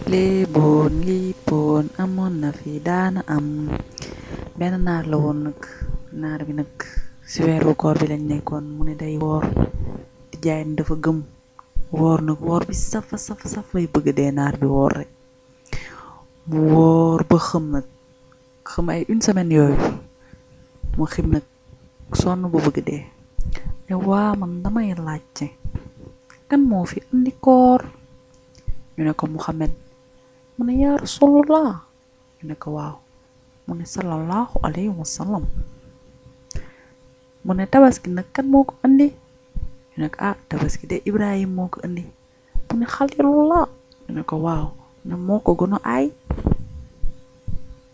léeboon lippoon amoon na fi daana am benn naar la woon nag naar bi nag ci weeru koor bi lañ nekkoon mu ne day woor di jaay ne dafa gëm woor nag woor bi safa safa saf bay bëgg dee naar bi woor rek mu woor ba xëm nag xëm ay une semaine yooyu mu xim nag sonn ba bëgg dee ne waa man damay laajte kan moo fi andi koor ñu ne ko Muhammad mu ne yaa rasulullah ñu ne ko waaw mu ne sallallahu alayhi wa sallam mu ne tabaski nag kan moo ko andi ñu ne ko ah tabaski de Ibrahim moo ko andi mu ne xalilullah ñu ne ko waaw ne moo ko gën a aay